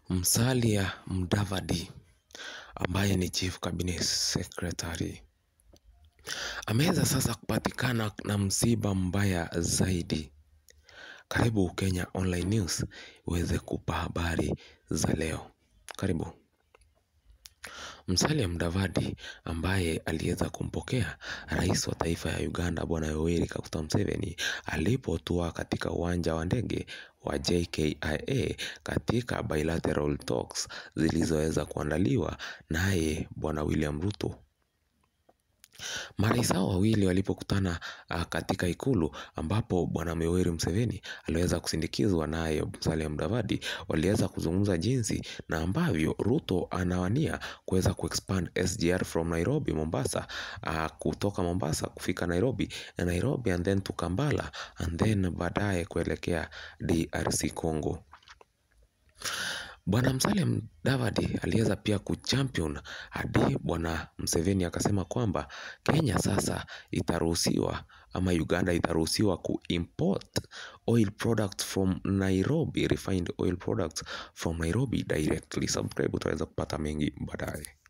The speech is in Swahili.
Musalia Mudavadi ambaye ni Chief Cabinet Secretary ameweza sasa kupatikana na msiba mbaya zaidi. Karibu Kenya Online News uweze kupa habari za leo. Karibu. Musalia Mudavadi ambaye aliweza kumpokea rais wa taifa ya Uganda Bwana Yoweri Kaguta Museveni alipotua katika uwanja wa ndege wa JKIA katika bilateral talks zilizoweza kuandaliwa naye Bwana William Ruto. Marais hao wawili walipokutana katika ikulu ambapo Bwana Yoweri Museveni aliweza kusindikizwa naye Musalia Mudavadi, waliweza kuzungumza jinsi na ambavyo Ruto anawania kuweza kuexpand SGR from Nairobi Mombasa, kutoka Mombasa kufika Nairobi na Nairobi and then to Kampala and then baadaye kuelekea DRC Congo. Bwana Musalia Mudavadi aliweza pia kuchampion hadi Bwana Museveni akasema kwamba Kenya sasa itaruhusiwa ama Uganda itaruhusiwa kuimport oil products from Nairobi, refined oil products from Nairobi directly. Subscribe utaweza kupata mengi baadaye.